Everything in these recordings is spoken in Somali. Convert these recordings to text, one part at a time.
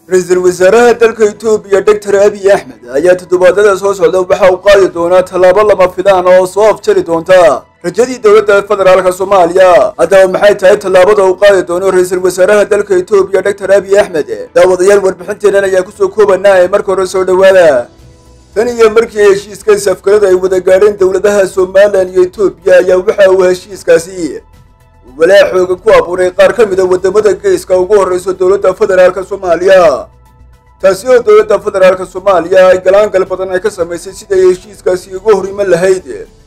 ra-iisul wasaaraha dalka etoobiya doctor abiy axmed ayaa toddobaadada soo socda waxa uu qaadi doonaa tallaabo lama filaan oo soo afjari doonta rajadii dowladda federaalka soomaaliya haddaba maxay tahay tallaabada uu qaadi doono ra-iisul wasaaraha dalka etoobiya doctor abiy axmed daawadayaal warbixinteenan ayaa kusoo koobanaa ee marka hore soo dhowaada tan iyo markii heshiiska safgarada ay wada gaadheen dowladaha somalilan iyo etoobiya ayaa waxa uu heshiiskaasi walaa xooga ku abuuray qaar ka mid a waddamada geeska ugu horreyso dowladda federaalka soomaaliya taasi oo dowladda federaalka soomaaliya ay galaangal badan ay ka samaysay siday heshiiskaasi uga hor iman lahayd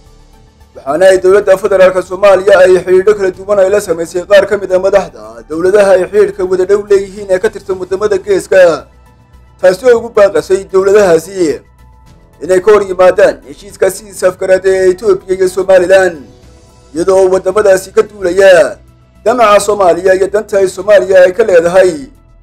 waxaana ay dowladda federaalka soomaaliya ay xidhiidho kala duwan ay la samaysay qaar ka mid a madaxda dowladaha ay xidhiidhka wada dhow leeyihiin ee ka tirsan waddamada geeska taasi oo ugu baaqasay dowladahaasi inay ka hor yimaadaan heshiiskaasi safgarad ee etoobiya iyo somalilan iyadoo waddamadaasi ka duulaya damaca soomaaliya iyo danta ay soomaaliya ay ka leedahay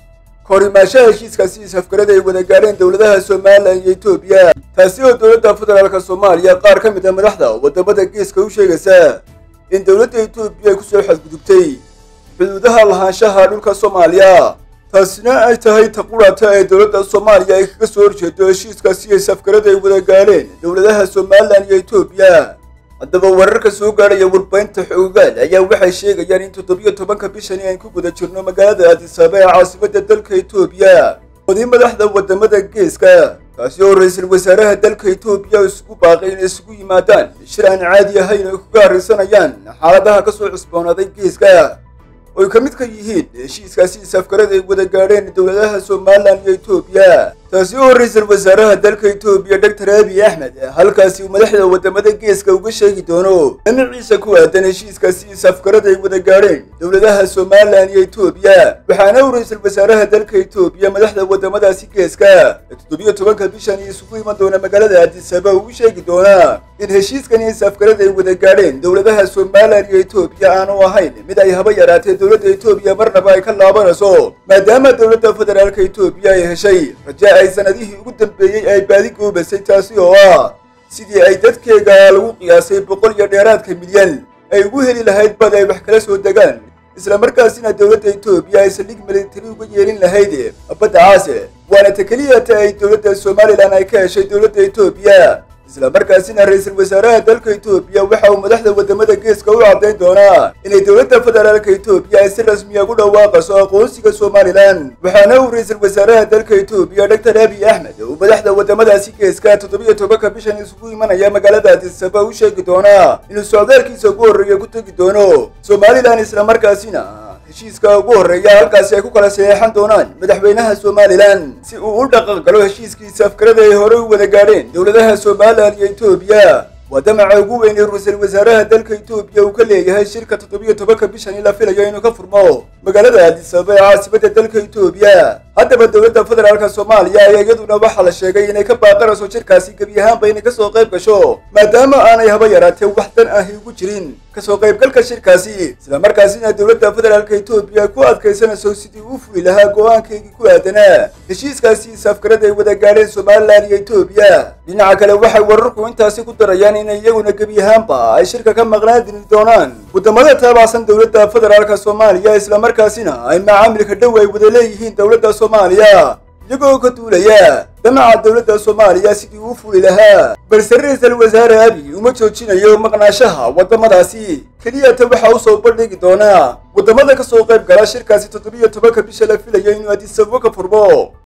ka hor imaashaha heshiiskaasi safgarada ay wada gaadheen dowladaha somalilan iyo etoobiya taasi oo dowladda federaalka soomaaliya qaar ka mid a madaxda waddamada geeska u sheegaysa in dowladda etoobiya ay kusoo xadgudubtay xuduudaha lahaanshaha dhulka soomaaliya taasina ay tahay taqurata ee dowladda soomaaliya ay kaga soo horjeedo heshiiskaasi ay safgarada ay wada gaadheen dowladaha somalilan iyo etoobiya haddaba wararka soo gaadhaya warbaahinta xoogaal ayaa waxay sheegayaan in toddobiyo tobanka bishani aan ku guda jirno magaalada aadisaaba ee caasimadda dalka etoobiya oday madaxda waddamada geeska taasi oo ra-iisul wasaaraha dalka etoobiya isugu baaqay inay isugu yimaadaan shir aan caadi ahayn ay kuga harraysanayaan xaaladaha ka soo cusboonaaday geeska oo ay ka mid ka yihiin heshiiskaasi safgarada ay wada gaadheen dowladaha somalilan iyo etoobiya taasi oo ra-iisul wasaaraha dalka etoobiya doctor abiy axmed halkaasi uu madaxda waddamada geeska uga sheegi doono damaciisa ku aadan heshiiskaasi safgarada ay wada gaadheen dowladaha somalilan iyo etoobiya waxaana uu ra-iisul wasaaraha dalka etoobiya madaxda waddamadaasi geeska ee toddobiyo tobanka bishani isugu iman doona magaalada aadisaba uu sheegi doonaa in heshiiskani safgarada ay wada gaadheen dowladaha somalilan iyo etoobiya aanu ahayn mid ay haba yaraatee dowladda etoobiya marnaba ay ka laabanayso maadaama dowladda federaalka etoobiya ay heshay raja ay sanadihii ugu dambeeyey ay baadi goobasay taasi oo ah sidii ay dadkeega lagu qiyaasay boqol iyo dheeraadka milyan ay ugu heli lahayd bad ay wax kala soo degaan isla markaasina dowladda etoobiya ay saldhig militari uga yeelin lahayd badda caase waana ta keliyata ay dowladda somalilan ay ka heshay dowladda etoobiya isla markaasina ra-iisul wasaaraha dalka etoobiya waxa uu madaxda waddamada geeska u caddayn doonaa inay dowladda federaalka etoobiya ay si rasmiya ugu dhawaaqayso aqoonsiga somalilan waxaana uu ra-iisul wasaaraha dalka etoobiya doctor abiy axmed uu madaxda waddamadaasi geeska toddobiyo tobanka bishan isugu imanaya magaalada aadisaba u sheegi doonaa inuu socdaalkiisa ugu horreeya ku tegi doono somalilan isla markaasina heshiiska ugu horreeya halkaasi ay ku kala saxeexan doonaan madaxweynaha somalilan si uu u dhaqan galo heshiiskiisa afkarada ay horey u wada gaadheen dowladaha somalilan iyo etoobiya waa damaca ugu weyn ee ra-iisul wasaaraha dalka etoobiya uu ka leeyahay shirka toddobiyo tobanka bishani la filayo inuu ka furmo magaalada aadisaba ee caasimadda dalka etoobiya haddaba dowladda federaalka soomaaliya ayaa iyaduna waxaa la sheegay inay ka baaqanayso shirkaasi gebi ahaanba inay kasoo qayb gasho maadaama aanay haba yaraatee wax dan ahi ugu jirin kasoo qaybgalka shirkaasi isla markaasina dowladda federaalka etoobiya ku adkaysanayso sidii uu fuli lahaa go-aankeygii ku aadanaa heshiiskaasi safgarada ay wada gaadheen somalilan iyo etoobiya dhinaca kale waxay wararku intaasi ku darayaan inay iyaguna gebi ahaanba ay shirka ka maqnaan diri doonaan waddamada taabacsan dowladda federaalka soomaaliya isla markaasina ay macaamilka dhow ay wada leeyihiin dowladda soomaaliya iyagoo ka duulaya damaca dowladda soomaaliya sidii uu fuli lahaa balse ra-iisul wasaare abiy uma joojinayo maqnaashaha waddamadaasi keliyata waxa u soo bandhigi doonaa waddamada ka soo qayb gala shirkaasi toddobiyo tobanka bisha la filayo inuu adisabo ka furmo